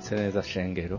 Mwaramutse neza shengero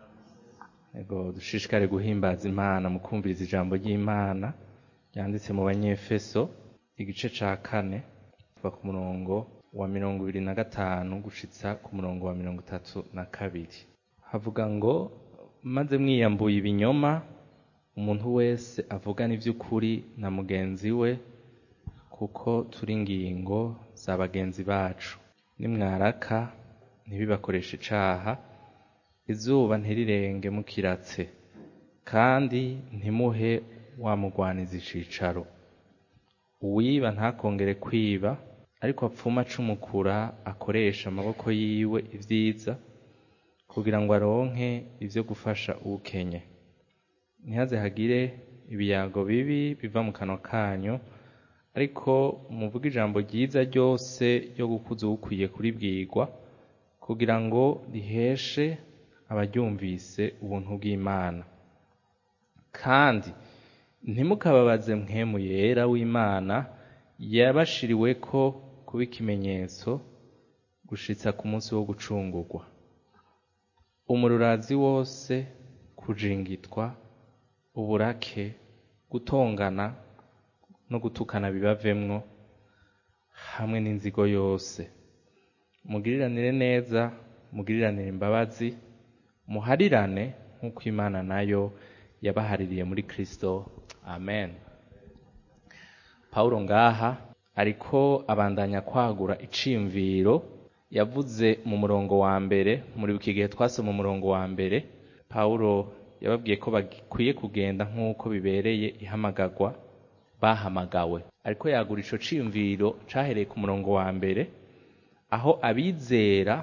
ego dushishikare guhimbaza imana mu kumviriza ijambo ry'imana ryanditse mu banyefeso igice ca kane kuva ku murongo wa mirongo ibiri na gatanu gushitsa ku murongo wa mirongo itatu na kabiri havuga ngo maze mwiyambuye ibinyoma umuntu wese avugana ivy'ukuri na mugenzi we kuko turi ingingo za bagenzi bacu nimwaraka ntibibakoreshe icaha izuba ntirirenge mukiratse kandi ntimuhe wamugwaniza icicaro uwiba ntakongere kwiba ariko apfuma acumukura akoresha amaboko yiwe ivyiza kugira ngo aronke ivyo gufasha uwukenye ntihaze hagire ibiyago bibi biva mu kanwa kanyu ariko muvuge ijambo ryiza ryose ryo gukuza uwukwiye kuribwirwa kugira ngo riheshe abaryumvise ubuntu bw'Imana kandi ntimukababaze mpwemu yera w'Imana yabashiriweko kuba ikimenyetso gushitsa ku munsi wo gucungurwa umururazi wose kujingitwa uburake gutongana no gutukana bibavemwo hamwe n'inzigo yose mugiriranire neza mugiriranire imbabazi muharirane nk'uko imana nayo yabahaririye muri kristo amen pawulo ngaha ariko abandanya kwagura iciyumviro yavuze mu murongo wa mbere muri iki gihe twasoma umurongo wa mbere pawulo yababwiye ko bakwiye kugenda nk'uko bibereye ihamagarwa bahamagawe ariko yagura ico ciyumviro cahereye ku murongo wa mbere aho abizera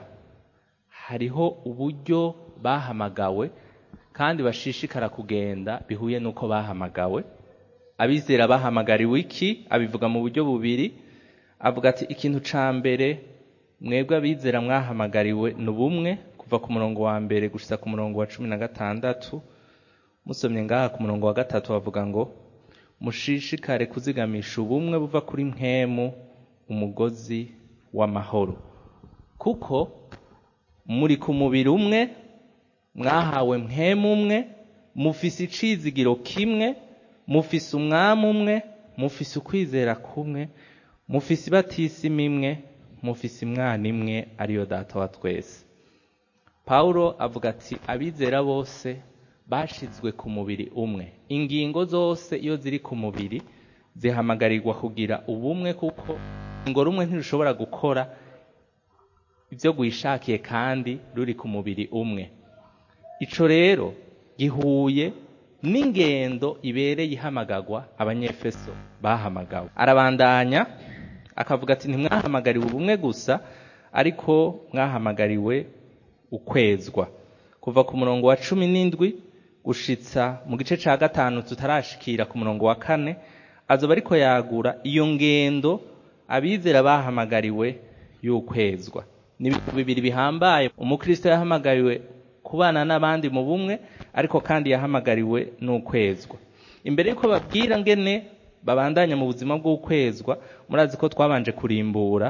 hariho uburyo bahamagawe kandi bashishikara kugenda bihuye n'uko bahamagawe abizera bahamagariwe iki abivuga mu buryo bubiri avuga ati ikintu ca mbere mwebwe abizera mwahamagariwe ni ubumwe kuva ku murongo wa mbere gushitsa ku murongo wa cumi na gatandatu musomye ngaha ku murongo wa gatatu bavuga ngo mushishikare kuzigamisha ubumwe buva kuri mpwemu umugozi w'amahoro kuko muri ku mubiri umwe mwahawe mpwemu umwe mufise icizigiro kimwe mufise umwami umwe mufise ukwizera kumwe mufise ibatisima imwe mufise imwana imwe ariyo data wa twese pawulo avuga ati abizera bose bashizwe ku mubiri umwe ingingo zose iyo ziri ku mubiri zihamagarirwa kugira ubumwe kuko ingo rumwe ntirushobora gukora ibyo rwishakiye kandi ruri ku mubiri umwe ico rero gihuye n'ingendo ibereye ihamagarwa abanyefeso bahamagawe arabandanya akavuga ati ntimwahamagariwe ubumwe gusa ariko mwahamagariwe ukwezwa kuva ku murongo wa cumi n'indwi gushitsa mu gice ca gatanu tutarashikira ku murongo wa kane azoba ariko yagura iyo ngendo abizera bahamagariwe y'ukwezwa ni ibintu bibiri bihambaye umukristo yahamagariwe kubana n'abandi mu bumwe ariko kandi yahamagariwe n'ukwezwa imbere y'uko babwira ngene babandanya mu buzima bw'ukwezwa murazi ko twabanje kurimbura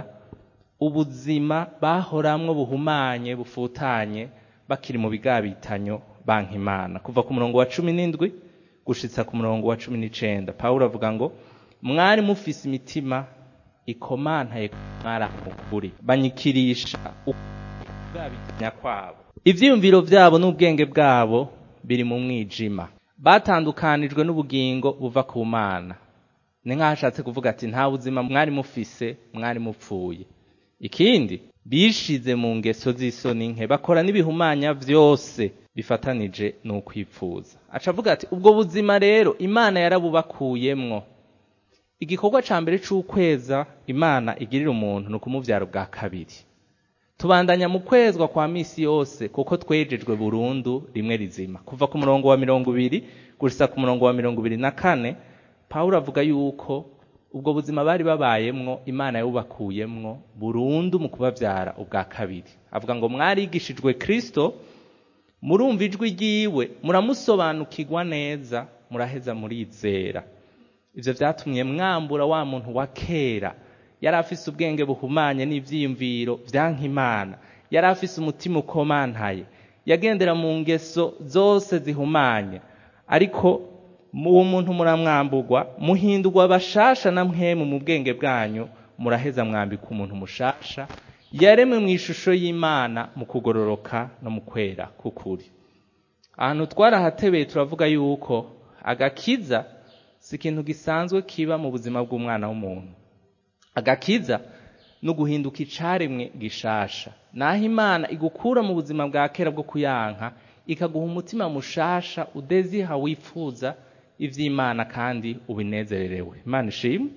ubuzima bahoramwo buhumanye bufutanye bakiri mu bigabitanyo banka imana kuva ku murongo wa cumi n'indwi gushitsa ku murongo wa cumi n'icenda pawulo avuga ngo mwari mufise imitima ikomantaye mwaramukuri banyikirisha ubwabitanya kwabo ivyiyumviro vyabo n'ubwenge bwabo biri mu mwijima batandukanijwe n'ubugingo buva ku mana ni nk'aho ashatse kuvuga ati nta buzima mwari mufise mwari mupfuye ikindi bishize mu ngeso z'isoni nke bakora n'ibihumanya vyose bifatanije n'ukwipfuza aca avuga ati ubwo buzima rero imana yarabubakuyemwo igikorwa ca mbere c'ukweza imana igirira umuntu ni ukumuvyara bwa kabiri tubandanya mu kwezwa kwa misi yose kuko twejejwe burundu rimwe rizima kuva ku murongo wa mirongo ibiri gushitsa ku murongo wa mirongo ibiri na kane pawulo avuga yuko ubwo buzima bari babayemwo imana yabubakuyemwo burundu mu kubavyara ubwa kabiri avuga ngo mwarigishijwe kristo murumva ijwi ryiwe muramusobanukirwa neza muraheza murizera ivyo vyatumye mwambura wa muntu wa kera yari afise ubwenge buhumanye n'ivyiyumviro vyanka imana yari afise umutima ukomantaye yagendera mu ngeso zose zihumanye ariko uwo muntu muramwambugwa muhindurwa bashasha na mwemu mu bwenge bwanyu muraheza mwambika umuntu mushasha yaremwe mu ishusho y'imana mu kugororoka no mu kwera k'ukuri ahantu twarahatebeye turavuga yuko agakiza si ikintu gisanzwe kiba mu buzima bw'umwana w'umuntu agakiza no guhinduka icaremwe gishasha naho imana igukura mu buzima bwa kera bwo kuyanka ikaguha umutima mushasha udeziha wifuza ivy'imana kandi ubinezererewe imana ishimwe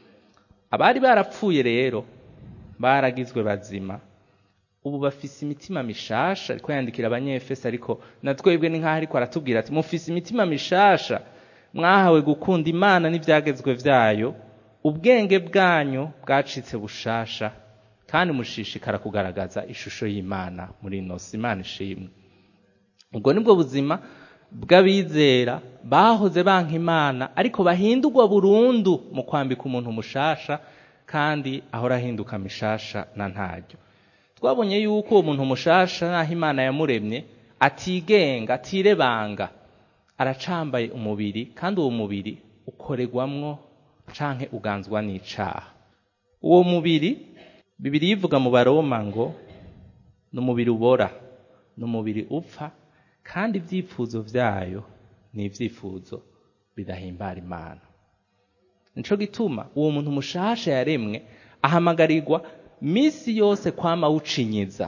abari barapfuye rero baragizwe bazima ubu bafise imitima mishasha ariko yandikira abanyefesi ariko na twebwe ni nk'aho ariko aratubwira ati mufise imitima mishasha mwahawe gukunda imana n'ivyagezwe vyayo ubwenge bwanyu bwacitse bushasha kandi mushishikara kugaragaza ishusho y'imana muri ino si imana ishimwe ubwo nibwo buzima bw'abizera bahoze banka imana ariko bahindurwa burundu mu kwambika umuntu mushasha kandi ahora ahinduka mishasha na ntaryo twabonye yuko uwo muntu mushasha naho imana yamuremye atigenga atirebanga aracambaye umubiri kandi uwo mubiri ukoregwamwo canke uganzwa n'icaha uwo mubiri bibiri yivuga mu baroma ngo ni umubiri ubora ni umubiri upfa kandi ibyifuzo vyayo ni ivyifuzo bidahimbara imana nico gituma uwo muntu mushasha yaremwe ahamagarirwa misi yose kwama wucinyiza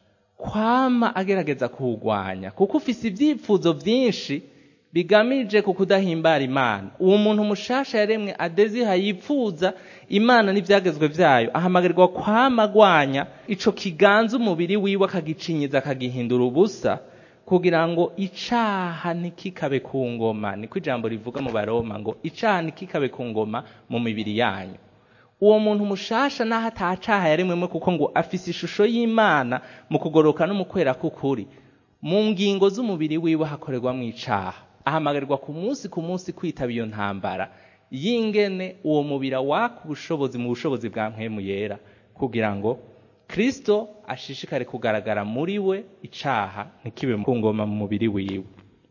kwama agerageza kuwugwanya kuko ufise ivyifuzo vyinshi bigamije ku kudahimbara imana uwo muntu mushasha yaremwe adeziha yipfuza imana n'ivyagezwe vyayo ahamagarirwa kwama agwanya ico kiganza umubiri wiwe akagicinyiza akagihindura ubusa kugira ngo icaha ntikikabe ku ngoma niko ijambo rivuga mu baroma ngo icaha ntikikabe ku ngoma mu mibiri yanyu uwo muntu mushasha naho atacaha yaremwemo kuko ngo afise ishusho y'imana mu kugoroka no mu kwera k'ukuri mu ngingo z'umubiri wiwe hakorerwamo icaha ahamagarirwa ku munsi ku munsi kwitaba iyo ntambara y'ingene uwo mubiri waka ubushobozi mu bushobozi bwa mpwemu yera kugira ngo kristo ashishikare kugaragara muri we icaha ntikibe ku ngoma mu mubiri wiwe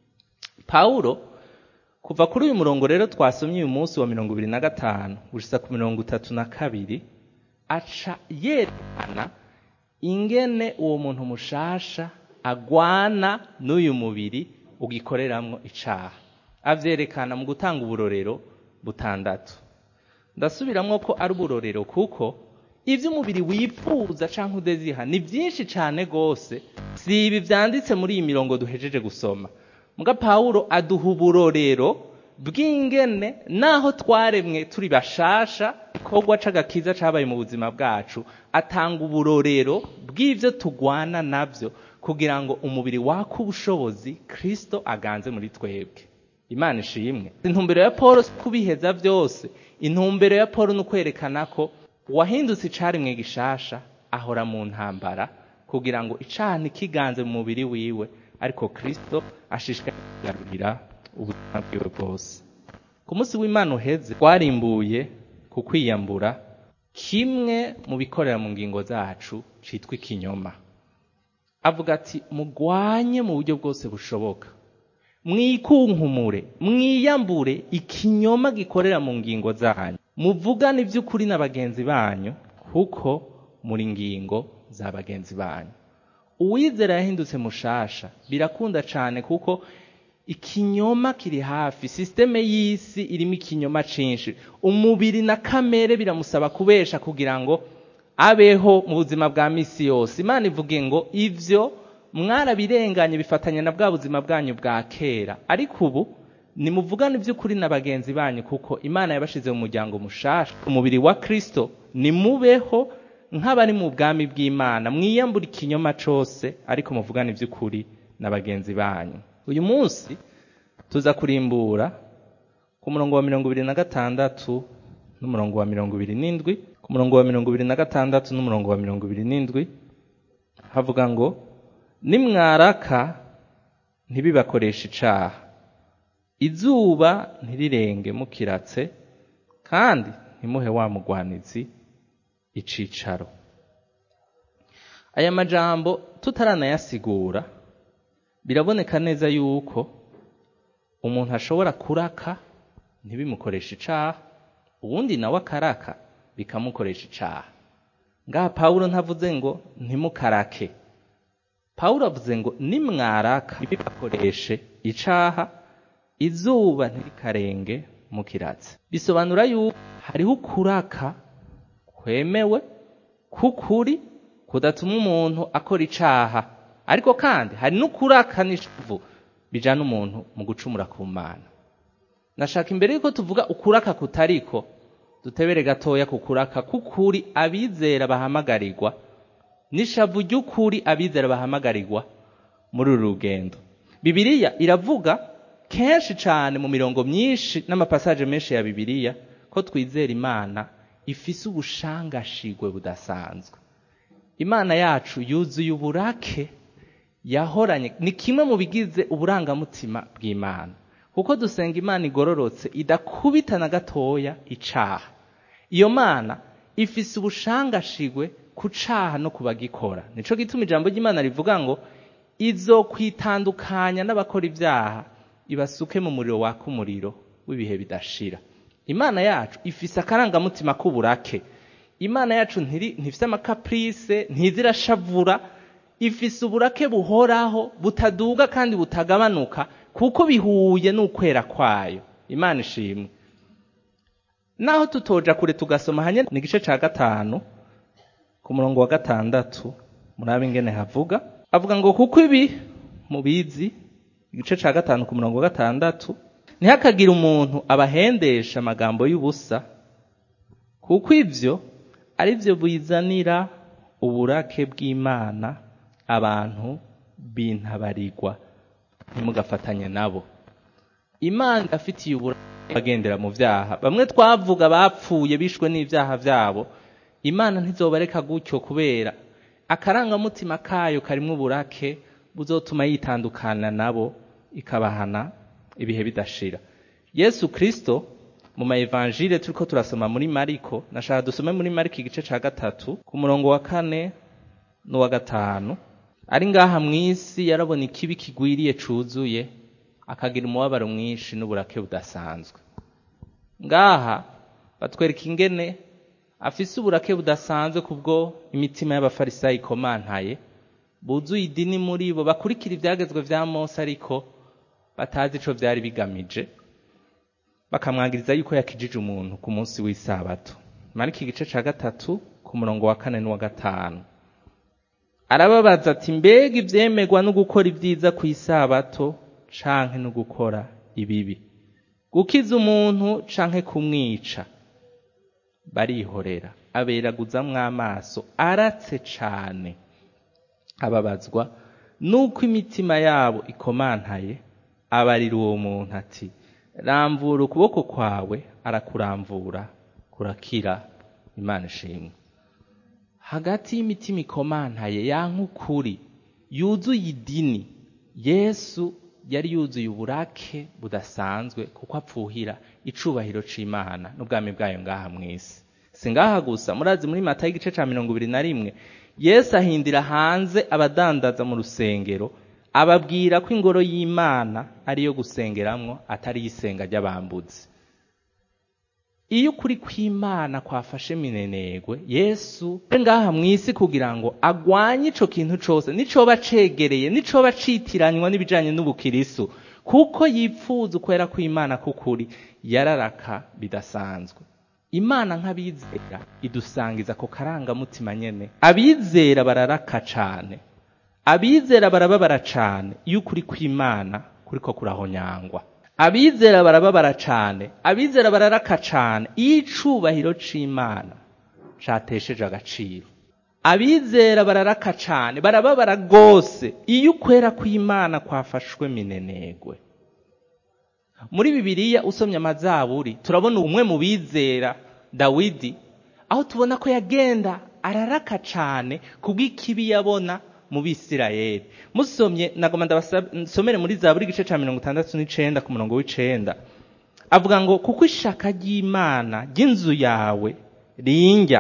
pawulo kuva kuri uyu murongo rero twasomye uyu munsi wa mirongo ibiri na gatanu gushitsa ku mirongo itatu na kabiri aca yerekana ingene uwo muntu mushasha agwana n'uyu mubiri ugikoreramwo icaha avyerekana mu gutanga uburorero butandatu ndasubiramwo ko ari uburorero kuko ivyo umubiri wifuza canke udeziha ni vyinshi cane gose si ibi vyanditse muri iyi mirongo duhejeje gusoma muga pawulo aduha uburorero bw'ingene naho twaremwe turi bashasha ikorwa c'agakiza cabaye mu buzima bwacu atanga uburorero bw'ivyo tugwana navyo kugira ngo umubiri waka ubushobozi kristo aganze muri twebwe imana ishimwe intumbero ya paul si kubiheza vyose intumbero ya paul ni ukwerekana ko uwahindutse icarimwe gishasha ahora mu ntambara kugira ngo icaha ntikiganze mu mubiri wiwe ariko kristo ashishikariye kugarurira ubuzima bwiwe bwose ku munsi w'imana uheze twarimbuye ku kwiyambura kimwe mu bikorera mu ngingo zacu citwa ikinyoma avuga ati mugwanye mu buryo bwose bushoboka mwikunkumure mwiyambure ikinyoma gikorera mu ngingo zanyu muvugane iby'ukuri na bagenzi banyu kuko muri ngingo za bagenzi banyu uwizera yahindutse mushasha birakunda cyane kuko ikinyoma kiri hafi sisiteme y'isi irimo ikinyoma cyinshi umubiri na kamere biramusaba kubesha kugira ngo abeho mu buzima bwa misi yose imana ivuge ngo ivyo mwarabirenganye bifatanya na bwa buzima bwanyu bwa kera ariko ubu nimuvugane iby'ukuri na bagenzi banyu kuko imana yabashize mu muryango mushasha umubiri wa kristo nimubeho nk'abari mu bwami bw'imana mwiyambura ikinyoma cose ariko muvugane iby'ukuri na bagenzi banyu uyu munsi tuza kurimbura ku murongo wa mirongo ibiri na gatandatu n'umurongo wa mirongo ibiri n'indwi ku murongo wa mirongo ibiri na gatandatu n'umurongo wa mirongo ibiri n'indwi havuga ngo nimwaraka ntibibakoreshe icaha izuba ntirirenge mukiratse kandi ntimuhe wa mugwanizi icicaro aya majambo tutaranayasigura biraboneka neza yuko umuntu ashobora kuraka ntibimukoreshe icaha uwundi nawe akaraka bikamukoresha icaha ngaha pawulo ntavuze ngo ntimukarake pawulo avuze ngo nimwaraka ntibibakoreshe icaha izuba ntirikarenge mukiratse bisobanura yuko hariho ukuraka kwemewe k'ukuri kudatuma umuntu akora icaha ariko kandi hari n'ukuraka n'ishavu bijana umuntu mu gucumura ku mana nashaka imbere yuko tuvuga ukuraka kutariko dutebere gatoya ku kuraka k'ukuri abizera bahamagarirwa n'ishavu ry'ukuri abizera bahamagarirwa muri uru rugendo bibiliya iravuga kenshi cyane mu mirongo myinshi n'amapasaje menshi ya bibiliya ko twizera imana ifise ubushangashigwe budasanzwe imana yacu yuzuye uburake yahoranye ni kimwe mu bigize uburangamutima bw'imana kuko dusenga imana igororotse idakubita na gatoya icaha iyo mana ifise ubushangashigwe ku caha no kubagikora nico gituma ijambo ry'imana rivuga ngo izokwitandukanya n'abakora ibyaha ibasuke mu muriro waka umuriro w'ibihe bidashira imana yacu ifise akarangamutima k'uburake imana yacu ntifise amakapurise ntizirashavura ifise uburake buhoraho butaduga kandi butagabanuka kuko bihuye n'ukwera kwayo imana ishimwe naho tutoja kure tugasoma hanye ni igice ca gatanu ku murongo wa gatandatu murabe ingene havuga avuga ngo kuko ibi mubizi igice ca gatanu ku murongo wa gatandatu ntihakagire umuntu abahendesha amagambo y'ubusa kuko ivyo ari byo bizanira uburake bw'imana abantu bintabarirwa ntimugafatanye nabo imana afitiye uburake bagendera mu vyaha bamwe twavuga bapfuye bishwe n'ivyaha vyabo imana ntizobareka gutyo kubera akarangamutima kayo karimwo uburake buzotuma yitandukana nabo ikabahana ibihe bidashira yesu kristo mu maevanjile turiko turasoma muri mariko nashaka dusome muri mariko igice ca gatatu ku murongo wa kane n'uwa gatanu ari ngaha mw'isi yarabona ikibi kigwiriye cuzuye akagira umubabaro mwinshi n'uburake budasanzwe ngaha batwereka ingene afise uburake budasanzwe kubwo imitima y'abafarisayi ikomantaye buzuye idini muri bo bakurikira ivyagezwe vya mose ariko batazi ico vyari bigamije bakamwagiriza yuko yakijije umuntu ku munsi w'isabato mariko igice ca gatatu ku murongo wa kane n'uwa gatanu arababaza ati mbega ivyemegwa no gukora ibyiza ku isabato canke no gukora ibibi gukiza umuntu canke kumwica barihorera aberaguzamwo amaso aratse cane ababazwa nuko imitima yabo ikomantaye abarira uwo muntu ati ramvura ukuboko kwawe arakuramvura kurakira imana ishimwe hagati y'imitima ikomantaye yanka ukuri yuzuye idini yesu yari yuzuye uburake budasanzwe kuko apfuhira icubahiro c'imana n'ubwami bwayo ngaha mw'isi si ngaha gusa murazi muri mata y'igice ca mirongo ibiri na rimwe yesu ahindira hanze abadandaza mu rusengero ababwira ko ingoro y'imana ariyo gusengeramwo atari isenga ry'abambuzi iyo ukuri kw'imana kwafashe minenegwe yesu ngaha mw'isi kugira ngo agwanye ico kintu cose nicoba cegereye nicoba citiranywa n'ibijanye n'ubukirisu kuko yipfuza ukwera kw'imana k'ukuri yararaka bidasanzwe imana nk'abizera idusangiza ako karangamutima nyene abizera bararaka cane abizera barababara cane iyo ukuri kw'imana kuriko kurahonyangwa abizera barababara cane abizera bararaka cane iyo icubahiro c'imana catesheje agaciro abizera bararaka cane barababara rwose iyo ukwera kw'imana kwafashwe minenegwe muri bibiliya usomye amazaburi turabona umwe mu bizera dawidi aho tubona ko yagenda araraka cane kubw'ikibi yabona mu bisirayeli musomye nagoma ndabasomere muri zaburi igice ca mirongo itandatu n'icenda ku murongo w'icenda avuga ngo kuko ishaka ry'imana ry'inzu yawe rinjya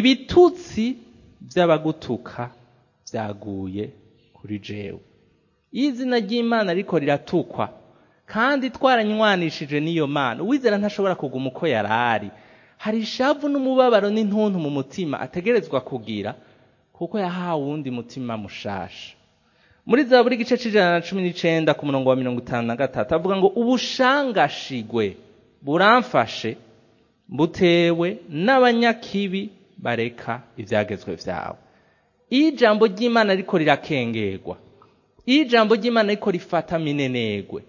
ibitutsi vy'abagutuka vyaguye kuri jewe iyo izina ry'imana ariko riratukwa kandi twaranywanishije n'iyo mana uwizera ntashobora kuguma uko yari ari hari ishavu n'umubabaro n'intuntu mu mutima ategerezwa kugira kuko yahawe uwundi mutima mushasha muri za buri gice c'ijana na cumi n'icenda ku murongo wa mirongo itanu na gatatu avuga ngo ubushangashigwe buramfashe butewe n'abanyakibi bareka ivyagezwe vyawe iyo ijambo ry'imana riko rirakengerwa iyo ijambo ry'imana riko rifata minenegwe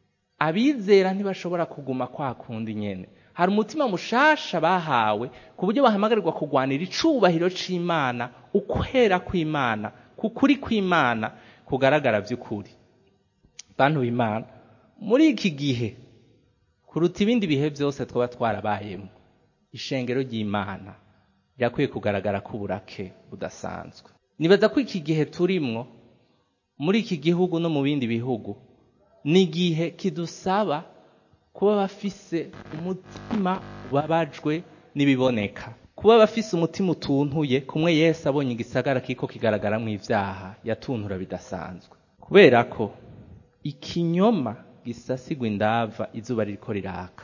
abizera ntibashobora kuguma kwa kundi nyene hari umutima mushasha bahawe ku buryo bahamagarirwa kugwanira icubahiro c'imana ukwera kw'imana kukuri kw'imana kugaragara vy'ukuri bantu b'imana muri iki gihe kuruta ibindi bihe byose twaba twarabayemo ishengero ry'imana rirakwiye kugaragara ko uburake budasanzwe nibaza ko iki gihe turimwo muri iki gihugu no mu bindi bihugu ni igihe kidusaba kuba bafise umutima ubabajwe n'ibiboneka kuba bafise umutima utuntuye kumwe Yesu abonye igisagara kiko kigaragaramwo ivyaha yatuntura bidasanzwe kubera ko ikinyoma gisasigwa indava izuba ririko riraka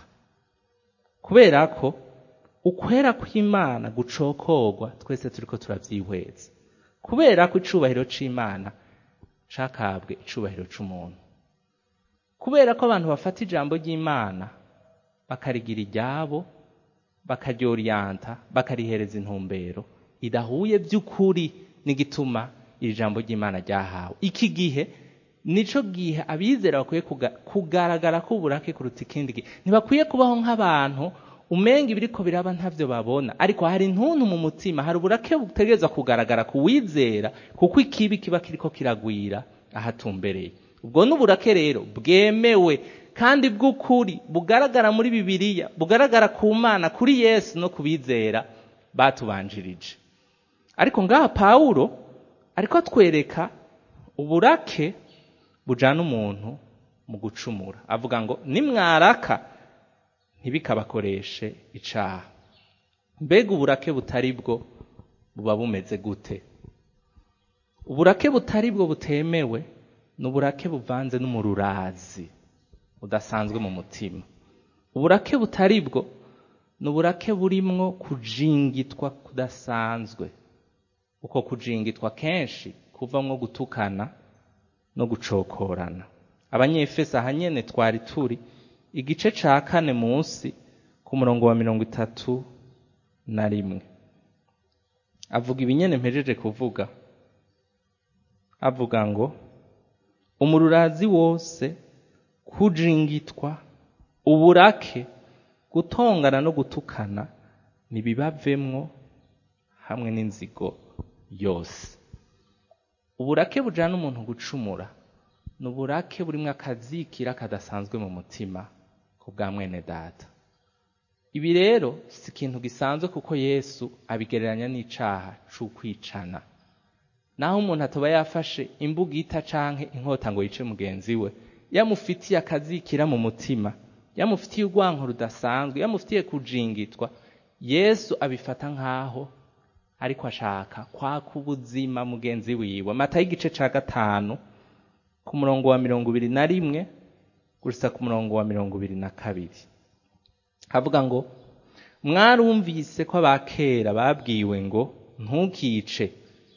kubera ko ukwera kw'imana gucokorwa twese turiko turavyihweza kubera ko icubahiro c'imana cakabwe icubahiro c'umuntu kubera ko abantu bafata ijambo ry'imana bakarigira iryabo bakaryoriyanta bakarihereza intumbero idahuye by'ukuri n'igituma iri jambo ry'imana ryahawe iki gihe nico gihe abizera bakwiye kugaragara ko uburake kuruta ikindi gihe ntibakwiye kubaho nk'abantu umenga ibiriko biraba ntavyo babona ariko hari intuntu mu mutima hari uburake butegerezwa kugaragara ku wizera kuko ikibi kiba kiriko kiragwira ahatumbereye ubwo n'uburake rero bwemewe kandi bw'ukuri bugaragara muri bibiliya bugaragara ku mana kuri yesu no kubizera batubanjirije ariko ngaha pawulo ariko atwereka uburake bujana umuntu mu gucumura avuga ngo nimwaraka ntibikabakoreshe icaha mbega uburake butari bwo buba bumeze gute uburake butari bwo butemewe ni uburake buvanze n'umururazi budasanzwe mu mutima uburake butari bwo ni uburake burimwo kujingitwa kudasanzwe uko kujingitwa kenshi kuvamwo gutukana no gucokorana abanyefesi aha nyene twari turi igice ca kane munsi ku murongo wa mirongo itatu na rimwe avuga ibinyene mpejeje kuvuga avuga ngo umururazi wose kujingitwa uburake gutongana no gutukana ntibibavemwo hamwe n'inzigo yose uburake bujana umuntu gucumura ni uburake burimwo akazikira kadasanzwe mu mutima ku bwa mwene data ibi rero si ikintu gisanzwe kuko yesu abigereranya n'icaha c'ukwicana naho umuntu atoba yafashe imbugita canke inkota ngo yice mugenzi we yamufitiye akazikira mu mutima yamufitiye urwanko rudasanzwe yamufitiye kujingitwa yesu abifata nk'aho ariko ashaka kwaka ubuzima mugenzi wiwe mata y'igice ca gatanu ku murongo wa mirongo ibiri na rimwe gusa ku murongo wa mirongo ibiri na kabiri havuga ngo mwarumvise ko abakera babwiwe ngo ntukice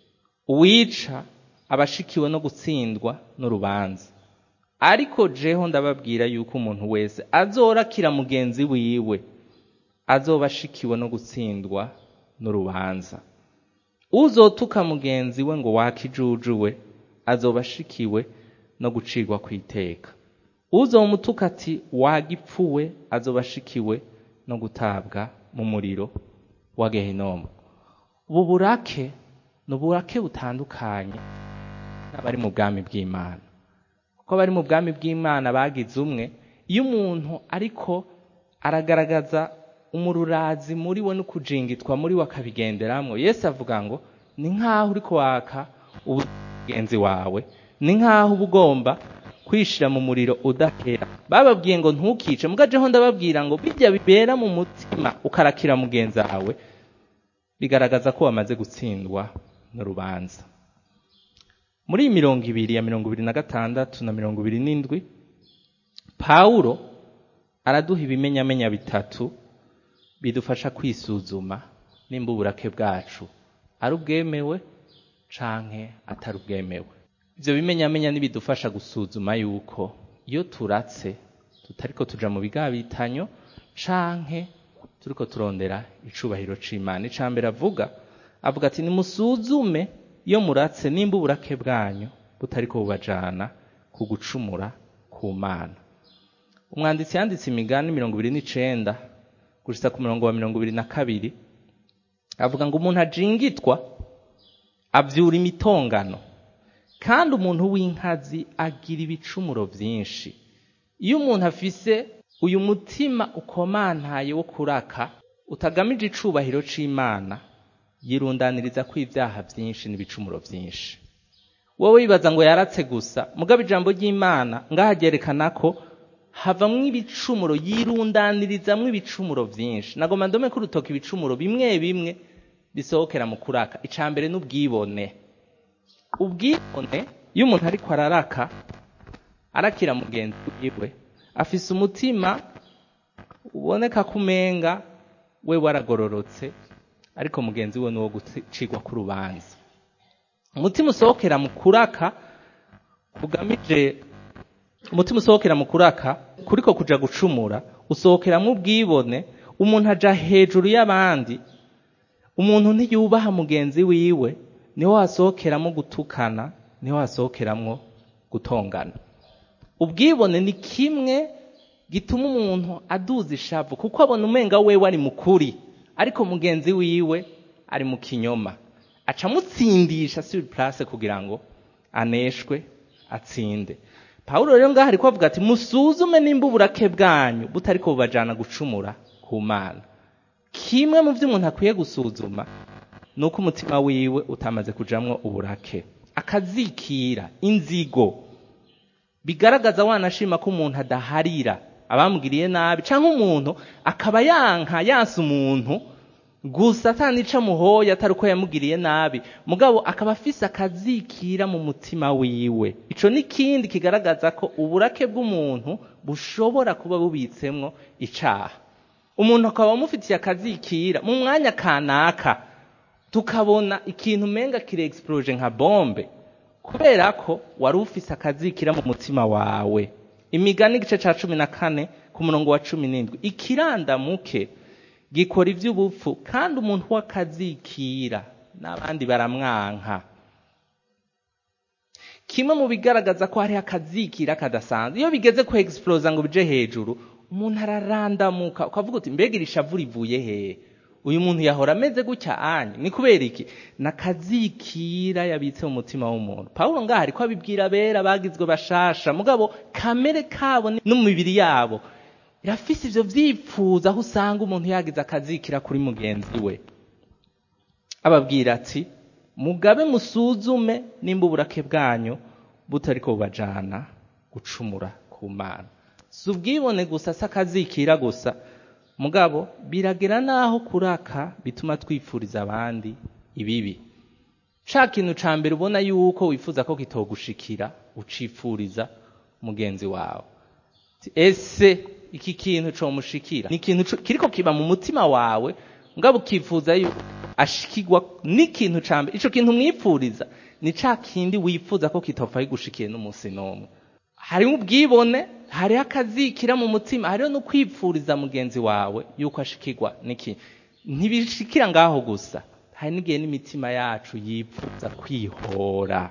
uwica abashikiwe no gutsindwa n'urubanza ariko jeho ndababwira yuko umuntu wese azorakira mugenzi wiwe azoba ashikiwe no gutsindwa n'urubanza uzotuka mugenzi we ngo wakijujuwe azoba ashikiwe no gucirwa ku iteka uzomutuka ati wagipfuwe azoba ashikiwe no gutabwa mu muriro wa gehinomu ubu burake ni uburake butandukanye n'abari mu bwami bw'imana kuko abari mu bwami bw'imana bagize umwe iyo umuntu ariko aragaragaza umururazi muri we no kujingitwa muri we akabigenderamwo yesu avuga ngo ni nk'aho uri kwaka ubugenzi wawe ni nk'aho uba ugomba kwishira mu muriro udakera bababwiye ngo ntukice mugajeho ndababwira ngo bijya bibera mu mutima ukarakira mugenzi wawe bigaragaza ko wamaze gutsindwa n'urubanza muri iyi mirongo ibiri ya mirongo ibiri na gatandatu na mirongo ibiri n'indwi pawulo araduha ibimenyamenya bitatu bidufasha kwisuzuma nimba uburake bwacu ari ubwemewe canke atari ubwemewe ivyo bimenyamenya nibidufasha gusuzuma yuko iyo turatse tutariko tuja mu bigabitanyo canke turiko turondera icubahiro c'imana ica mbere avuga avuga ati nimusuzume iyo muratse nimba uburake bwanyu butariko bubajana ku gucumura ku mana umwanditsi yanditse imigani mirongo ibiri n'icenda gushitsa ku murongo wa mirongo ibiri na kabiri avuga ngo umuntu ajingitwa avyura imitongano kandi umuntu w'inkazi agira ibicumuro vyinshi iyo umuntu afise uyu mutima ukomantaye wo kuraka utagamije icubahiro c'imana yirundaniriza ko ibyaha vyinshi n'ibicumuro vyinshi wowe wibaza ngo yaratse gusa mugabo ijambo ry'imana ngaha ryerekana ko havamwo ibicumuro yirundanirizamwo ibicumuro vyinshi nagoma ndome ko urutoka ibicumuro bimwe bimwe bisohokera mu kuraka ica mbere n'ubwibone ubwibone iyo umuntu ariko araraka arakira mugenzi wiwe afise umutima uboneka ko umenga we waragororotse ariko mugenzi we nuwo gucigwa k'urubanza umutima usohokera mu kuraka kugamije umutima usohokera mu kuraka kuriko kuja gucumura usohokeramwo ubwibone umuntu aja hejuru y'abandi umuntu ntiyubaha mugenzi wiwe niho hasohokeramo gutukana niho hasohokeramwo gutongana ubwibone ni kimwe gituma umuntu aduza ishavu kuko abona umenga wewe ari mukuri ariko mugenzi wiwe ari mu kinyoma aca amutsindisha sur place kugira ngo aneshwe atsinde pawulo rero ngaho ariko avuga ati musuzume nimba uburake bwanyu butariko bubajana gucumura ku mana kimwe mu byo umuntu akwiye gusuzuma ni uko umutima wiwe utamaze kujamwo uburake akazikira inzigo bigaragaza wanashima ko umuntu adaharira abamugiriye nabi cyangwa umuntu akaba yanka yansa umuntu gusa atanica muhoya atari uko yamugiriye nabi mugabo akaba afise akazikira mu mutima wiwe ico ni kindi kigaragaza ko uburake bw'umuntu bushobora kuba bubitsemwo icaha umuntu akaba amufitiye akazikira mu mwanya kanaka tukabona ikintu umenga kire explode nka bombe kubera ko wari ufise akazikira mu mutima wawe imigani igice ca cumi na kane ku murongo wa cumi n'indwi ikirandamuke gikora ivy'ubupfu kandi umuntu w'akazikira n'abandi baramwanka kimwe mu bigaragaza ko hariho akazikira kadasanzwe iyo bigeze ku explosa ngo bije hejuru umuntu ararandamuka ukavuga uti mbega iri shavu rivuye hehe uyu muntu yahora ameze gutya anye ni kubera iki nakazikira yabitse mu mutima w'umuntu pawulo ngaho ariko abibwira abera bagizwe bashasha mugabo kamere kabo no mu mibiri yabo irafise ivyo vyipfuza aho usanga umuntu yagize akazikira kuri mugenzi we ababwira ati mugabe musuzume nimba uburake bwanyu butariko bubajana gucumura ku mana si ubwibone gusa si akazikira gusa mugabo biragera naho kuraka bituma twifuriza abandi ibibi ca kintu ca mbere ubona yuko wifuza ko kitogushikira ucifuriza mugenzi wawe ese iki kintu comushikira ni ikintu kiriko kiba mu mutima wawe mugabo ukifuza yuko ashikirwa n'ikintu ca mbere ico kintu mwipfuriza ni ca kindi wifuza ko kitopfa kigushikiye n'umunsi n'umwe hariho ubwibone hariho akazikira mu mutima hariho no kwipfuriza mugenzi wawe yuko ashikirwa n'iki ntibishikira ngaho gusa hari n'igihe n'imitima yacu yipfuza kwihora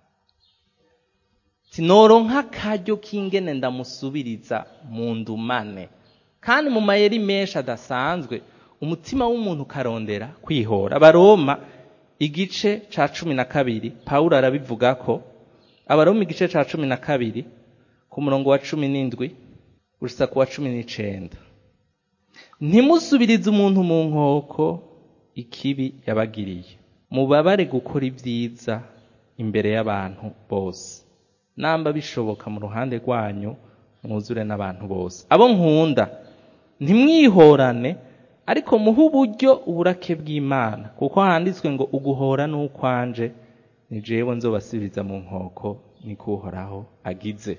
sinoronka akaryo k'ingene ndamusubiriza mu ndumane kandi mu mayeri menshi adasanzwe umutima w'umuntu ukarondera kwihora abaroma igice ca cumi na kabiri pawulo arabivuga ko abaroma igice ca cumi na kabiri ku murongo wa cumi n'indwi gusa ku wa cumi n'icenda ntimusubirize umuntu mu nkoko ikibi yabagiriye mubabare gukora ibyiza imbere y'abantu bose namba bishoboka mu ruhande rwanyu mwuzure n'abantu bose abo nkunda ntimwihorane ariko muhe uburyo uburake bw'imana kuko handitswe ngo uguhora n'ukwanje ni jewe nzobasubiza mu nkoko niko uhoraho agize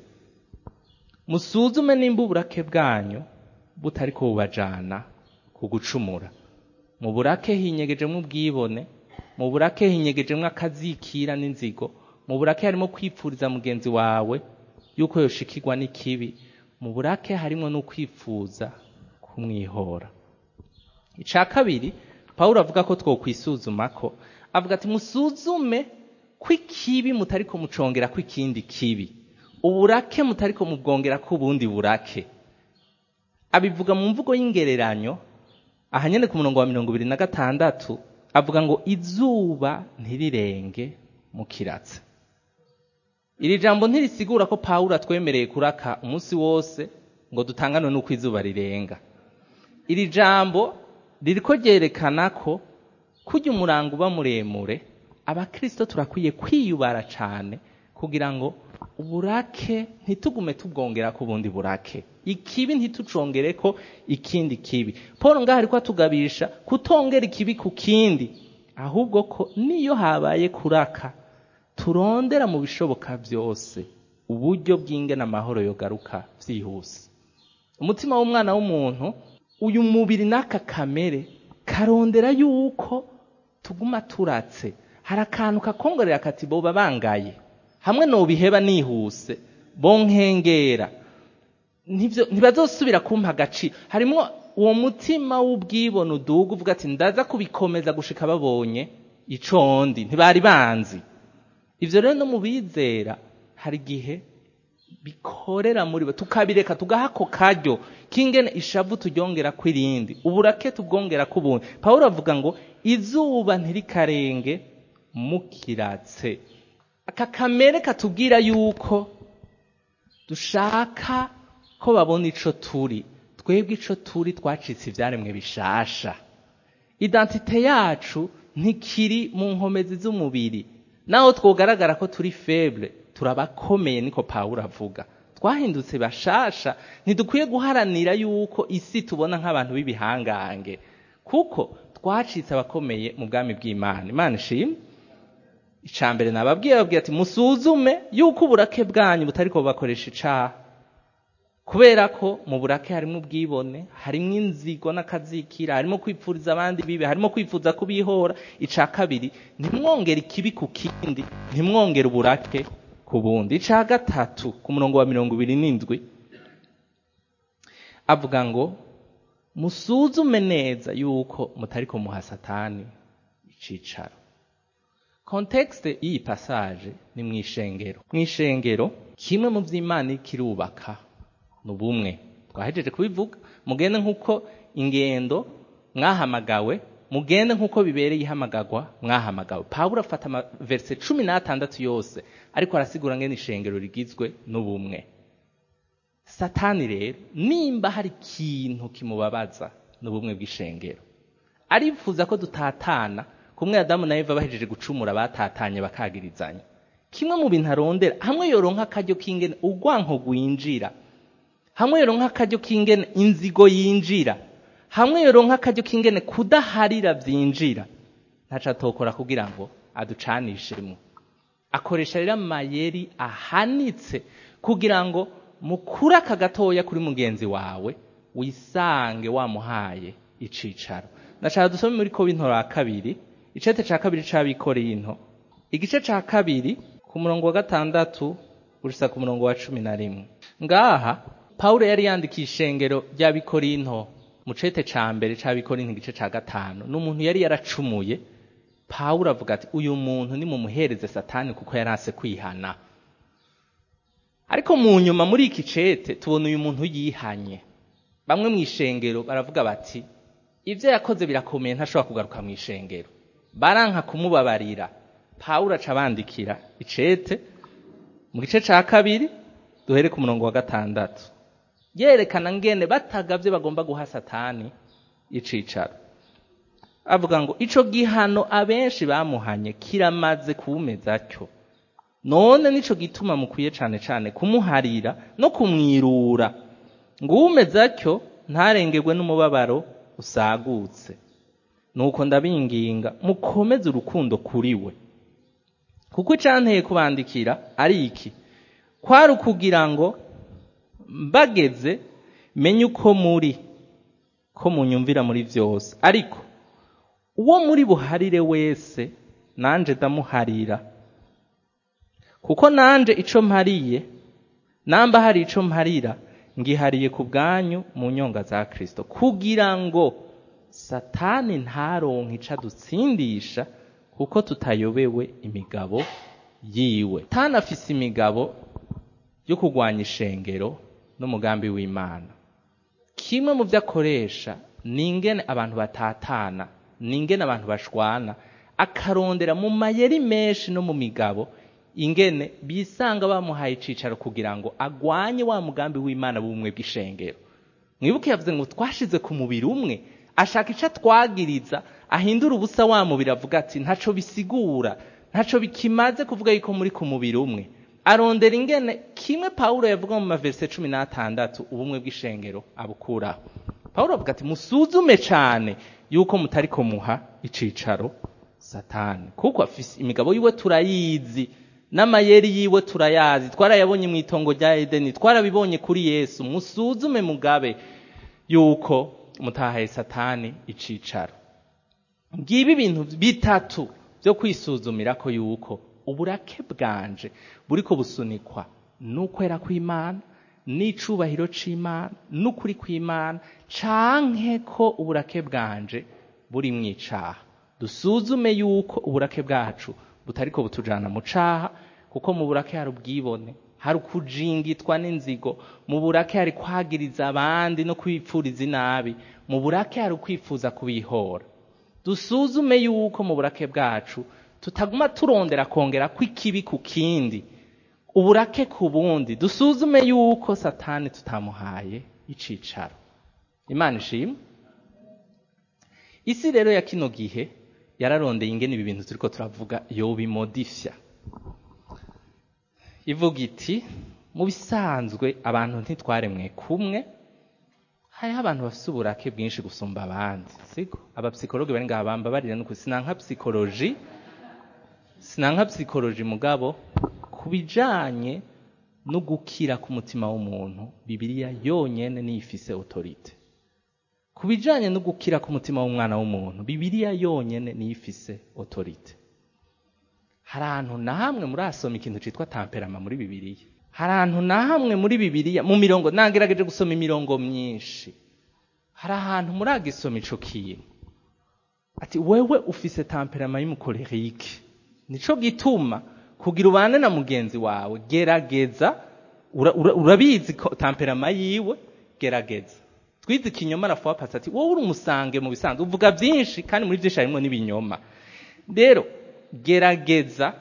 musuzume nimba uburake bwanyu butari ko bubajana ku gucumura mu burake hinyegejemo ubwibone mu burake hinyegejemo akazikira n'inzigo mu burake harimo kwipfuriza mugenzi wawe yuko yoshikirwa n'ikibi mu burake harimo no kwifuza kumwihora icya kabiri pawulo avuga ko twokwisuzuma ko avuga ati musuzume ko ikibi mutari ko mucongera ko ikindi kibi uburake mutari ko mubwongera ko ubundi burake abivuga mu mvugo y'ingereranyo aha nyine ku murongo wa mirongo ibiri na gatandatu avuga ngo izuba ntirirenge mu kiratsi iri jambo ntirisigura ko pawulo atwemereye kuraka umunsi wose ngo dutanganwe n'uko izuba rirenga iri jambo ririko ryerekana ko kujya umurango uba muremure abakirisito turakwiye kwiyubara cyane kugira ngo uburake ntitugume tubwongera ku bundi burake ikibi ntitucongere ko ikindi kibi paul ngaho ariko atugabisha kutongera ikibi ku kindi ahubwo ko niyo habaye kuraka turondera mu bishoboka byose uburyo bw'ingena amahoro yogaruka byihuse umutima w'umwana w'umuntu uyu mubiri n'aka kamere karondera yuko tuguma turatse hari akantu kakongorera kati boba bangaye hamwe nobiheba nihuse bonkengera ntibazosubira kumpa agaciro harimo uwo mutima w'ubwibone uduga uvuga ati ndaza kubikomeza gushika babonye icondi ntibari banzi ivyo rero no mu bizera hari igihe bikorera muri bo tukabireka tugaha ako karyo k'ingene ishavu turyongera kw'irindi uburake tubwongera k'ubundi pawulo avuga ngo izuba ntirikarenge mukiratse aka kamere katubwira yuko dushaka ko babona ico turi twebwe ico turi twacitse ivyaremwe bishasha identite yacu ntikiri mu nkomezi z'umubiri naho twogaragara ko turi feble turabakomeye niko pawulo avuga twahindutse bashasha ntidukwiye guharanira yuko isi tubona nk'abantu b'ibihangange kuko twacitse abakomeye mu bwami bw'imana imana ishimwe icya mbere nababwiye babwiye ati musuzume yuko uburake bwanyu butari ko bubakoresha icaha kubera ko mu burake harimo ubwibone harimo inzigo n'akazikira harimo kwipfuriza abandi bibi harimo kwifuza kubihora icya kabiri ntimwongere ikibi ku kindi ntimwongere uburake ku bundi icya gatatu ku murongo wa mirongo ibiri n'indwi avuga ngo musuzume neza yuko mutari kumuha satani icicaro kontekste y'iyi pasaje ni mu ishengero mu ishengero kimwe mu by'imana kirubaka ni ubumwe twahejeje kubivuga mugende nk'uko ingendo mwahamagawe mugende nk'uko bibereye ihamagagwa mwahamagawe pawulo afata amaverse cumi n'atandatu yose ariko arasigura ngene ishengero rigizwe n'ubumwe satani rero nimba hari ikintu kimubabaza n'ubumwe bw'ishengero arifuza ko dutatana kumwe adamu na eva bahejeje gucumura batatanye bakagirizanya kimwe mu bintu arondera hamwe yoronka akaryo k'ingene urwanko rwinjira hamwe yoronka akaryo k'ingene inzigo yinjira hamwe yoronka akaryo k'ingene kudaharira byinjira ntaco atokora kugira ngo aducanishemo akoresha rero amayeri ahanitse kugira ngo mukure aka gatoya kuri mugenzi wawe wisange wamuhaye icicaro ndashaka dusome muri ko b'intora kabiri icete ca kabiri c'abikoreye into igice ca kabiri ku murongo wa gatandatu gushitsa ku murongo wa cumi na rimwe ngaha pawulo yari yandikiye ishengero ry'abikorinto mu cete ca mbere c'abikorinto igice ca gatanu n'umuntu yari yaracumuye pawulo avuga ati uyu muntu ni mumuhereze satani kuko yarase kwihana ariko mu nyuma muri iki cete tubona uyu muntu yihanye bamwe mu ishengero baravuga bati ibyo yakoze birakomeye ntashobora kugaruka mu ishengero baranka kumubabarira pawulo aca abandikira icete mu gice ca kabiri duhere ku murongo wa gatandatu yerekana ngene batagavye bagomba guha satani icicaro avuga ngo ico gihano abenshi bamuhanye kiramaze kuwumeza cyo none nico gituma mukwiye cane cane kumuharira no kumwirura ngo uwumeza cyo ntarengerwe n'umubabaro usagutse nuko ndabinginga mukomeze urukundo kuri we kuko icanteye kubandikira ari iki kwari ukugira ngo mbageze menye uko muri ko munyumvira muri byose ariko uwo muri buharire wese nanje ndamuharira kuko nanje ico mpariye namba hari ico mparira ngihariye ku bwanyu mu nyonga za Kristo kugira ngo satani ntaronke ico adutsindisha kuko tutayobewe imigabo yiwe tanafise imigabo yo kurwanya ishengero n'umugambi w'Imana kimwe mu byo akoresha ni ingene abantu batatana ni ingene abantu bashwana akarondera mu mayeri menshi no mu migabo ingene bisanga bamuhaye icicaro kugira ngo agwanye wa mugambi w'Imana w'ubumwe bw'ishengero mwibuke yavuze ngo twashize ku mubiri umwe ashaka ico twagiriza ahindura ubusa wa mubiri avuga ati ntaco bisigura ntaco bikimaze kuvuga yuko muri ku mubiri umwe arondera ingene kimwe Paulo yavuga mu maverse cumi n'atandatu ubumwe bw'ishengero abukuraho Paulo avuga ati musuzume cane yuko mutari muha icicaro satani kuko afise imigabo yiwe turayizi n'amayeri yiwe turayazi twarayabonye mu itongo rya edeni twarabibonye kuri yesu musuzume mugabe yuko mutahaye satani icicaro ngibi ibintu bitatu byo kwisuzumira ko yuko uburake bwanje buriko busunikwa n'ukwera kw'imana n'icubahiro c'imana n'ukuri kw'imana canke ko uburake bwanje buri mwicaha dusuzume yuko uburake bwacu butariko butujana mu caha kuko mu burake hari ubwibone hari ukujingitwa n'inzigo mu burake hari kwagiriza abandi no kwipfuriza inabi mu burake hari ukwifuza kubihora dusuzume yuko mu burake bwacu tutaguma turondera kongera kw'ikibi ku kindi uburake ku bundi dusuzume yuko satani tutamuhaye icicaro imana ishimwe isi rero ya kino gihe yararondeye ingene ibi bintu turiko turavuga yobimodifya ivuga iti mu bisanzwe abantu ntitwaremwe kumwe hariho abantu bafite uburake bwinshi gusumba abandi siko abapsikologi bari ngaha bambabarira nuko sinanka psikoloji sinanka psikoloji mugabo ku bijanye no gukira ku mutima w'umuntu bibiliya yonyene niyo ifise autorite ku bijanye no gukira ku mutima w'umwana w'umuntu bibiliya yonyene niyo ifise autorite hari ahantu na hamwe murasoma ikintu citwa tamperama muri bibiliya hari ahantu na hamwe muri bibiliya mu mirongo nagerageje gusoma imirongo myinshi hari ahantu muragisoma ico kintu ati wewe ufise tamperama y'umukorerike nico gituma kugira ubane na mugenzi wawe gerageza urabizi ura, ura tamperama yiwe gerageza twize ikinyoma na fois passé ati wowe uri umusange mu bisanzwe uvuga byinshi kandi muri byinshi harimo n'ibinyoma rero gerageza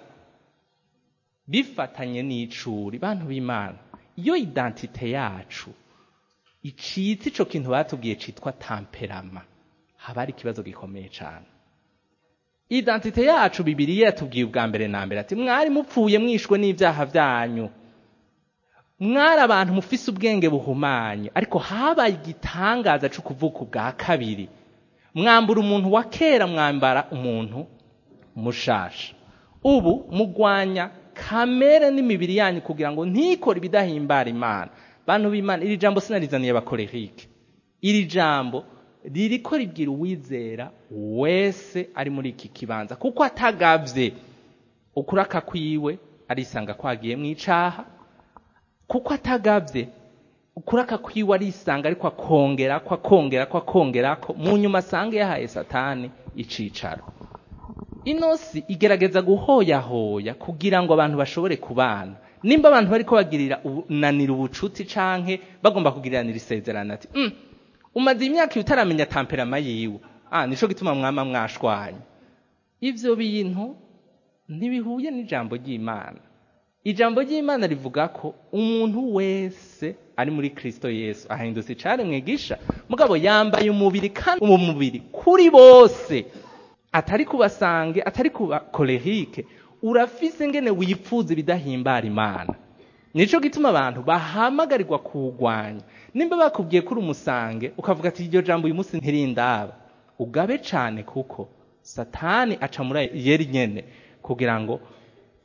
bifatanye n'icuri bantu b'imana iyo identite yacu icitse ico kintu batubwiye citwa tamperama haba ari ikibazo gikomeye cyane identite yacu bibiriya yatubwiye ubwa mbere na mbere ati mwari mupfuye mwishwe n'ibyaha byanyu mwari abantu mufise ubwenge buhumanye ariko habaye igitangaza cyo kuvuka ubwa kabiri mwambura umuntu wa kera mwambara umuntu mushasha ubu mugwanya kamere n'imibiri yanyu kugira ngo ntikore ibidahimbara imana bantu b'imana iri jambo sinarizaniye abakorerike iri jambo ririko ribwira uwizera wese ari muri iki kibanza kuko atagavye ukuraka kwiwe arisanga kwagiye mu icaha kuko atagavye ukuraka kwiwe arisanga ariko akongera ko akongera ko akongera ko mu nyuma asange yahaye satani icicaro inosi igerageza guhoyahoya kugira ngo abantu bashobore kubana nimba abantu bariko bagirira unanira ubucuti canke bagomba kugiriranira isezerano ati mm, umaze imyaka utaramenya tamperama yiwe ah nico gituma mwama mwashwanye ivyo bintu ntibihuye n'ijambo ry'imana ijambo ry'imana rivuga ko umuntu wese ari muri kristo yesu ahindutse icari mwigisha mugabo yambaye umubiri kandi uwo mubiri kuri bose atari kubasange atari kuba kolerike urafise ngene wipfuza ibidahimbara imana nico gituma abantu bahamagarirwa kuwugwanya nimba bakubwiye kuri umusange ukavuga ati iryo jambo uyu munsi ntirindaba ugabe cane kuko satani aca muri yeri nyene kugira ngo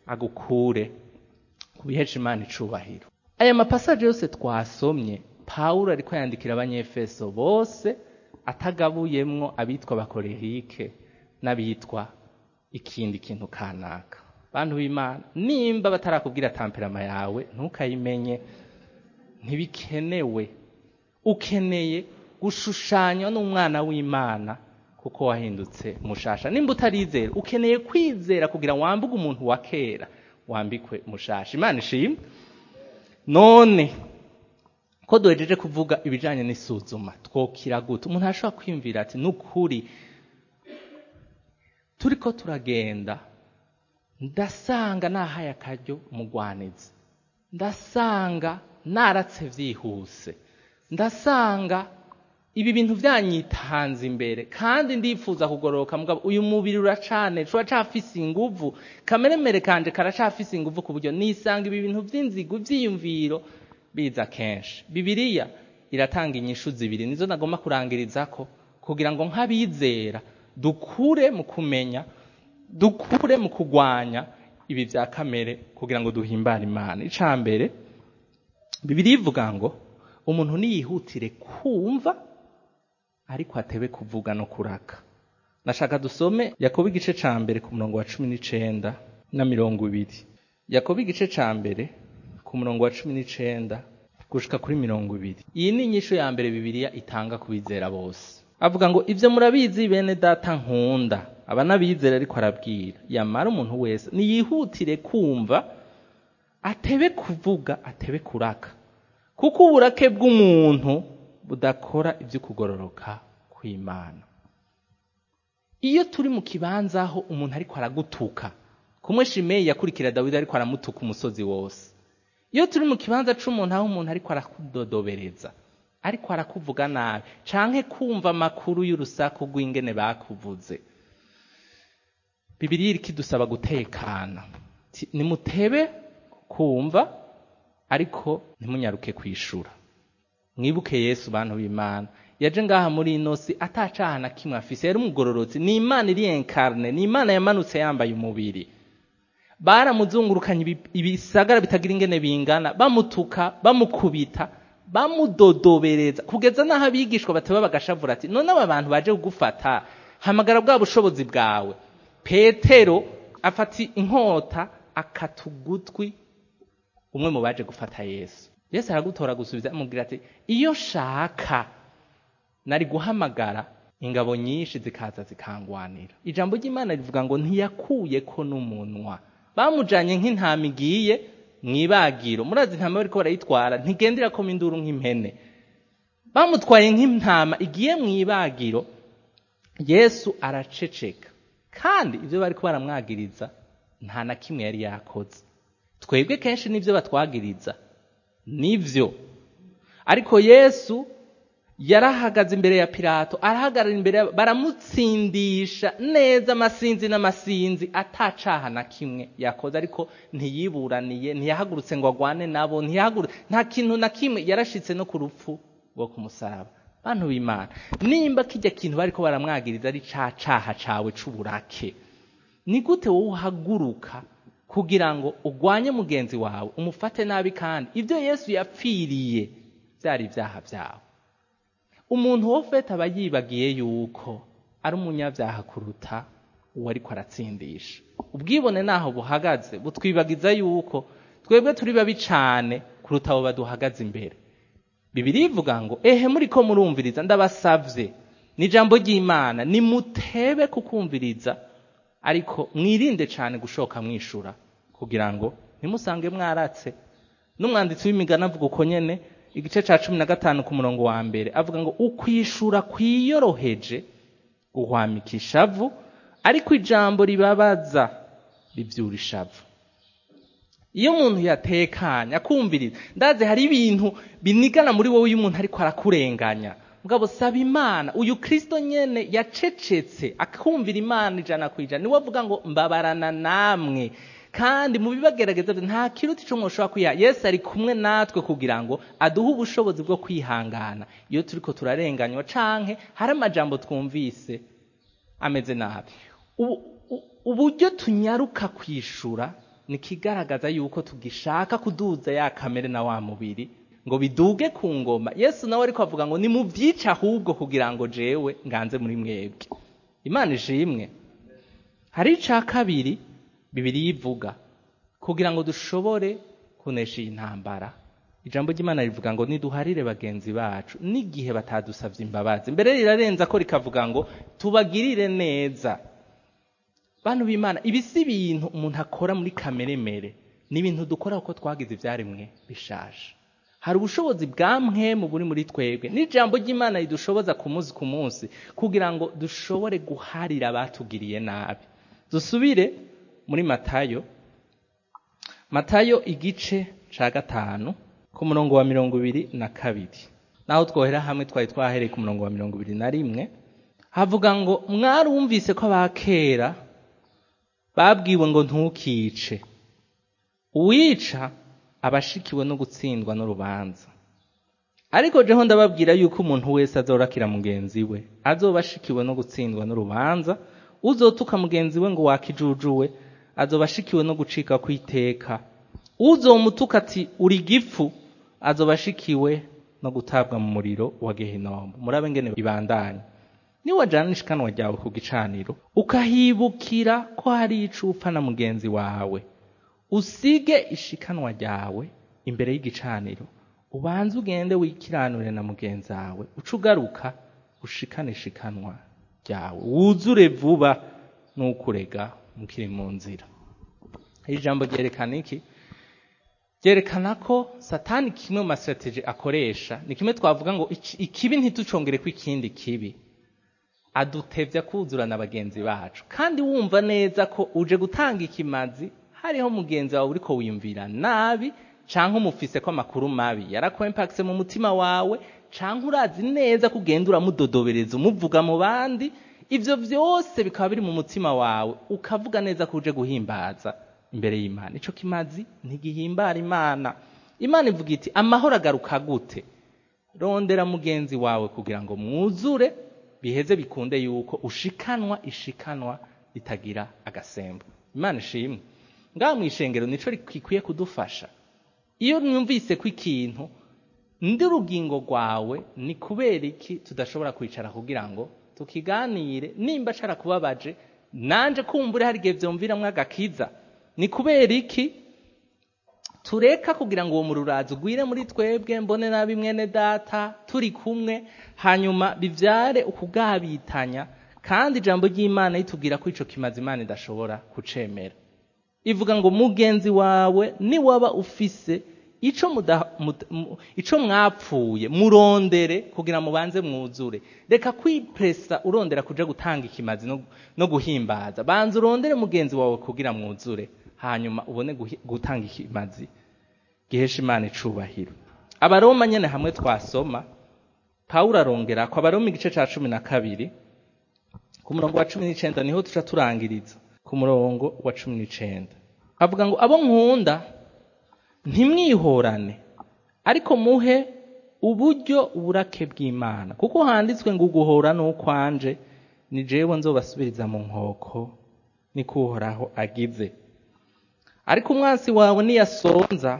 agukure kubihesha imana icubahiro aya mapasaje yose twasomye pawulo ariko yandikira abanyefeso bose atagabuyemwo abitwa abakorehike n'abitwa ikindi kintu kanaka bantu b'imana nimba batarakubwira tamperama yawe ntukayimenye ntibikenewe ukeneye gushushanywa n'umwana w'imana kuko wahindutse mushasha nimba utarizera ukeneye kwizera kugira wambuge umuntu wa kera wambikwe mushasha imana ishimwe none ko duhejeje kuvuga ibijanye n'isuzuma twokira gute umuntu arashobora kwiyumvira ati nukuri turiko turagenda ndasanga nahaye akaryo umugwanizi ndasanga naratse vyihuse ndasanga ibi bintu vyanyitanze imbere kandi ndifuza kugororoka mugabo uyu mubiri uracane turacafise inguvu kameremere kanje karacafise inguvu ku buryo nisanga ibi bintu vy'inzigo vyiyumviro biza kenshi bibiliya iratanga inyishu zibiri nizo nagomba kurangirizako kugira ngo nk'abizera dukure mu kumenya dukure mu kugwanya ibi vya kamere kugira ngo duhimbare imana ica mbere bibiliya ivuga ngo umuntu niyihutire kumva ariko atebe kuvuga no kuraka nashaka dusome yakobo igice ca mbere ku murongo wa cumi n'icenda na mirongo ibiri yakobo igice ca mbere ku murongo wa cumi n'icenda gushika kuri mirongo ibiri iyi ni inyisho ya mbere bibiliya itanga ku bizera bose avuga ngo ivyo murabizi bene data nkunda aba n'abizera ariko arabwira yamara umuntu wese niyihutire kumva atebe kuvuga atebe kuraka kuko uburake bw'umuntu budakora ibyo kugororoka kw'imana iyo turi mu kibanza aho umuntu ariko aragutuka kumwe shimeyi yakurikira dawidi ariko aramutuka umusozi wose iyo turi mu kibanza c'umuntu aho umuntu ariko arakudodobereza ariko arakuvuga nabi canke kumva amakuru y'urusaku rw'ingene bakuvuze bibiriya iriko idusaba gutekana nimutebe kumva ariko ntimunyaruke kwishura mwibuke yesu bantu b'imana yaje ngaha muri ino si atacaha na kimwe afise yari umugororotsi ni imana iri enkarne ni imana yamanutse yambaye umubiri baramuzungurukanye ibisagara bitagira ingene bingana bamutuka bamukubita bamudodobereza kugeza n'aho abigishwa bateba bagashavura ati none aba bantu baje kugufata hamagara bwa bushobozi bwawe petero afata inkota akata ugutwi umwe mu baje gufata yesu yesu aragutora gusubiza amubwira ati iyo shaka nari guhamagara ingabo nyinshi zikaza zikangwanira ijambo ry'imana rivuga ngo ntiyakuye ko n'umunwa bamujanye nk'intama igiye mwibagiro murazi intama bariko barayitwara ntigendera ko induru nk'impene bamutwaye nk'intama igiye mwibagiro yesu araceceka kandi ibyo bariko baramwagiriza nta na kimwe yari yakoze twebwe kenshi n'ibyo batwagiriza nivyo ariko yesu yarahagaze imbere ya pilato arahagarara imbere baramutsindisha neza amasinzi n'amasinzi atacaha na kimwe yakoze ariko ntiyiburaniye ntiyahagurutse ngo agwane nabo ntiyahagurutse nta kintu na kimwe yarashitse no ku rupfu rwo ku musaraba bantu b'imana nimba kijya kintu bariko baramwagiriza ari ca caha cawe c'uburake ni gute wowe uhaguruka kugira ngo ugwanye mugenzi wawe umufate nabi kandi ibyo yesu yapfiriye byari ibyaha byawe umuntu wo fete aba yibagiye yuko ari umunyabyaha kuruta uwo ariko aratsindisha ubwibone naho buhagaze butwibagiza yuko twebwe turi babi cyane kuruta abo baduhagaze imbere bibiri ivuga ngo ehe muri ko murumviriza ndabasavye ni ijambo ry'imana nimutebe kukumviriza ariko mwirinde cyane gushoka mwishura kugira ngo ntimusange mwaratse n'umwanditsi w'imigani avuga uko nyene igice ca cumi na gatanu ku murongo wa mbere avuga ngo ukwishura kwiyoroheje guhwamika ishavu ariko ijambo ribabaza rivyura ishavu iyo umuntu yatekanye akumviriza ndazi hari ibintu binigana muri wowe iyo umuntu ariko arakurenganya mugabo saba imana uyu kristo nyene yacecetse akumvira imana ijana ku ijana niwe avuga ngo mbabarana namwe kandi mu bibagerageza nta kiruta ico mwoshobora kwiha yesu ari kumwe natwe kugira ngo aduhe ubushobozi bwo kwihangana iyo turiko turarenganywa canke hari amajambo twumvise ameze nabi uburyo tunyaruka kwishura ni ikigaragaza yuko tugishaka kuduza ya kamere na wa mubiri ngo biduge ku ngoma yesu nawe ariko avuga ngo nimubyice ahubwo kugira ngo jewe nganze muri mwebwe imana ishimwe hari icya kabiri bibiri yivuga kugira ngo dushobore kunesha iyi ntambara ijambo ry'imana rivuga ngo niduharire bagenzi bacu n'igihe batadusabye imbabazi mbere rirarenza ko rikavuga ngo tubagirire neza bantu b'imana ibi si ibintu umuntu akora muri kamere mere ni ibintu dukora kuko twagize ibyaremwe bishaje hari ubushobozi bwa mwemu buri muri twebwe n'ijambo ry'imana ridushoboza ku munsi ku munsi kugira ngo dushobore guharira abatugiriye nabi dusubire muri matayo matayo igice cya gatanu ku murongo wa mirongo ibiri na kabiri naho twohera hamwe twari twahereye ku murongo wa mirongo ibiri na rimwe havuga ngo mwarumvise ko abakera babwiwe ngo ntukice uwica aba ashikiwe no gutsindwa n'urubanza ariko jeho ndababwira yuko umuntu wese azorakira mugenzi we azoba ashikiwe no gutsindwa n'urubanza uzotuka mugenzi we ngo wakijujuwe azoba ashikiwe no gucika kw'iteka uzomutuka ati uri gifu azoba ashikiwe no gutabwa mu muriro wa gehinomu murabe ngene ibandanya niwajana n'ishikanwa ryawe ku gicaniro ukahibukira ko hari ico upfa na mugenzi wawe usige ishikanwa ryawe imbere y'igicaniro ubanze ugende wikiranure na mugenzi wawe uca ugaruka ushikane ishikanwa ryawe wuzure vuba n'ukurega mukiri mu nzira iri jambo ryerekana iki ryerekana ko satani kimwe mu masitrategi akoresha ni kimwe twavuga ngo ikibi ntitucongere ko ikindi kibi adutevya kuzura na bagenzi bacu kandi wumva neza ko uje gutanga ikimazi hariho mugenzi wawe uriko wiyumvira nabi canke umufise ko amakuru mabi yarakwempakise mu mutima wawe canke urazi neza ko ugenda uramudodobereza umuvuga mu bandi ivyo vyose bikaba biri mu mutima wawe ukavuga neza ko uje guhimbaza imbere y'imana ico kimazi ntigihimbara imana imana ivuga iti amahoro agaruka gute rondera mugenzi wawe kugira ngo mwuzure biheze bikunde yuko ushikanwa ishikanwa ritagira agasembo imana ishimwe ngaha mu ishengero nico gikwiye kudufasha iyo mwumvise ko ikintu ndi urugingo rwawe ni kubera iki tudashobora kwicara kugira ngo tukiganire nimba carakubabaje nanje kumbure hari igihe vyumviramwo agakiza ni kubera iki tureka kugira ngo uwo mururazi ugwire muri twebwe mbone nabi mwene data turi kumwe hanyuma bivyare ukugabitanya kandi ijambo ry'imana ritubwira ko ico kimaze imana idashobora kucemera ivuga ngo mugenzi wawe niwaba ufise ico muda, muda, ico mwapfuye murondere kugira mubanze mwuzure reka kwipresa urondera kuja gutanga ikimazi no, no guhimbaza banza urondere mugenzi wawe kugira mwuzure hanyuma ubone gutanga ikimazi gihesha imana icubahiro abaroma nyene hamwe twasoma pawulo arongera ko abaroma igice ca cumi na kabiri ku murongo wa cumi n'icenda niho tuca turangiriza ku murongo wa cumi n'icenda avuga ngo abo nkunda ntimwihorane ariko muhe uburyo uburake bw'imana kuko handitswe ngo uguhora n'ukwanje ni jewe nzobasubiriza mu nkoko niko uhoraho agize ariko umwansi wawe niyasonza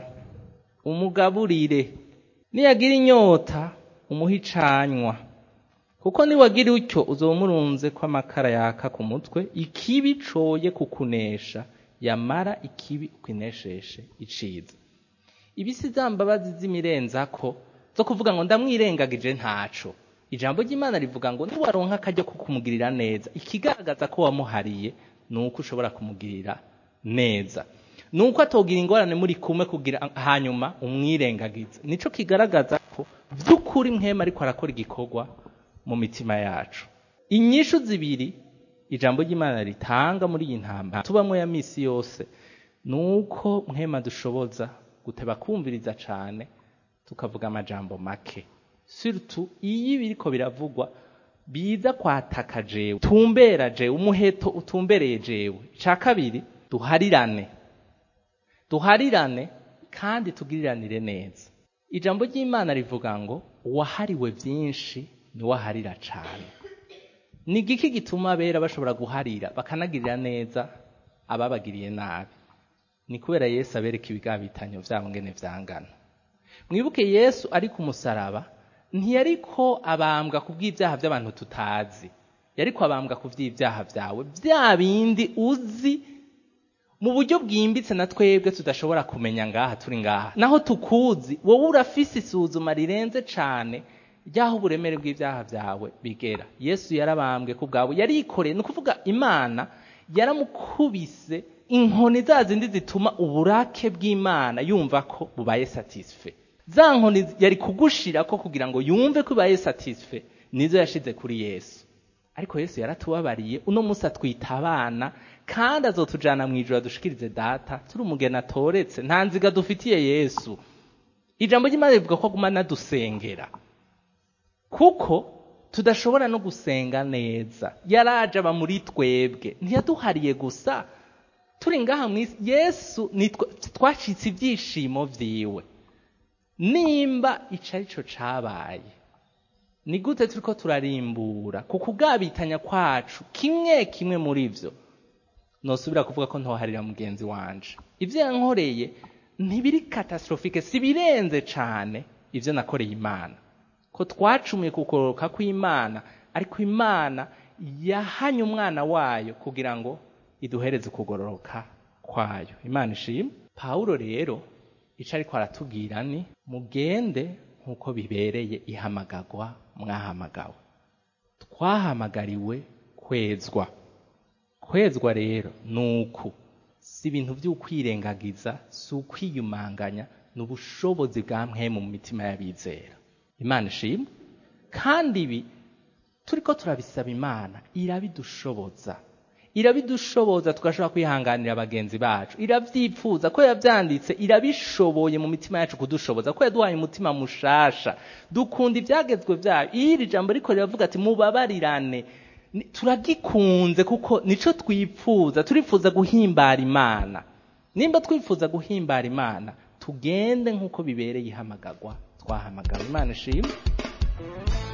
umugaburire niyagira inyota umuhe icanywa kuko niwagira utyo uzoba umurunze ko amakara yaka ku mutwe ikibi coye kukunesha yamara ikibi ukinesheshe iciza ibi si za mbabazi z'imirenzako zo kuvuga ngo ndamwirengagije ntaco ijambo ry'imana rivuga ngo niwaronka akaryo ko kumugirira neza ikigaragaza ko wamuhariye ni uko ushobora kumugirira neza ni uko atogira ingorane muri kumwe kugira hanyuma umwirengagize nico kigaragaza ko by'ukuri mwema ariko arakora igikorwa mu mitima yacu inyishu zibiri ijambo ry'imana ritanga muri iyi ntambara tubamwo ya misi yose ni uko mwema dushoboza guteba kumviriza cane tukavuga amajambo make surtout iyo biriko biravugwa biza kwataka jewe tumbera jewe umuheto utumbereye jewe ica kabiri duharirane duharirane kandi tugiriranire neza ijambo ry'imana rivuga ngo uwahariwe byinshi niwaharira cane ni igiki gituma abera bashobora guharira bakanagirira neza ababagiriye nabi ni kubera yesu abereka ibigabitanyo vyabo ngene vyangana mwibuke yesu ari ku musaraba ntiyariko abambwa ku bw'ivyaha vy'abantu tutazi yariko abambwa ku vy'ivyaha vyawe vya bindi uzi mu buryo bwimbitse na twebwe tudashobora kumenya ngaha turi ngaha naho tukuzi wowe urafise isuzuma rirenze cane ryaho uburemere bw'ivyaha vyawe bigera yesu yarabambwe ku bwawe yarikoreye ni ukuvuga imana yaramukubise inkoni za zindi zituma uburake bw'imana yumva ko bubaye satisfe za nkoni yari kugushirako kugira ngo yumve ko ibaye satisfe nizo yashize kuri yesu ariko yesu yaratubabariye uno munsi atwita abana kandi azotujana mu ijoro adushikirize data turi umugeni atoretse nta nziga dufitiye yesu ijambo ry'imana rivuga ko aguma anadusengera kuko tudashobora no gusenga neza yaraje aba muri twebwe ntiyaduhariye gusa turi ngaha mu isi yesu nitwa- twacitse ibyishimo vyiwe nimba ico arico cabaye ni gute turiko turarimbura ku kugabitanya kwacu kimwe kimwe muri vyo nosubira kuvuga ko ntoharira mugenzi wanje ivyo yankoreye ntibiri katastrofike si birenze cane ivyo nakoreye imana ko twacumuye kukoroka kw'imana ariko imana yahanye umwana wayo kugira ngo iduhereze ukugororoka kwayo imana ishimwe pawulo rero ico ariko aratubwira ni mugende nk'uko bibereye ihamagagwa mwahamagawe twahamagariwe kwezwa kwezwa rero ni uku si ibintu vy'ukwirengagiza si ukwiyumanganya ni ubushobozi bwa mpwemu mu mitima y'abizera imana ishimwe kandi ibi turiko turabisaba imana irabidushoboza irabidushoboza tugashobora kwihanganira bagenzi bacu iravyipfuza ko yavyanditse irabishoboye mu mitima yacu kudushoboza ko yaduhaye umutima mushasha dukunda ivyagezwe vyayo iyo iri jambo riko riravuga ati mubabarirane Ni- turagikunze kuko nico twipfuza turifuza guhimbara imana nimba twifuza guhimbara imana tugende nk'uko bibereye ihamagagwa twahamagawe imana ishimwe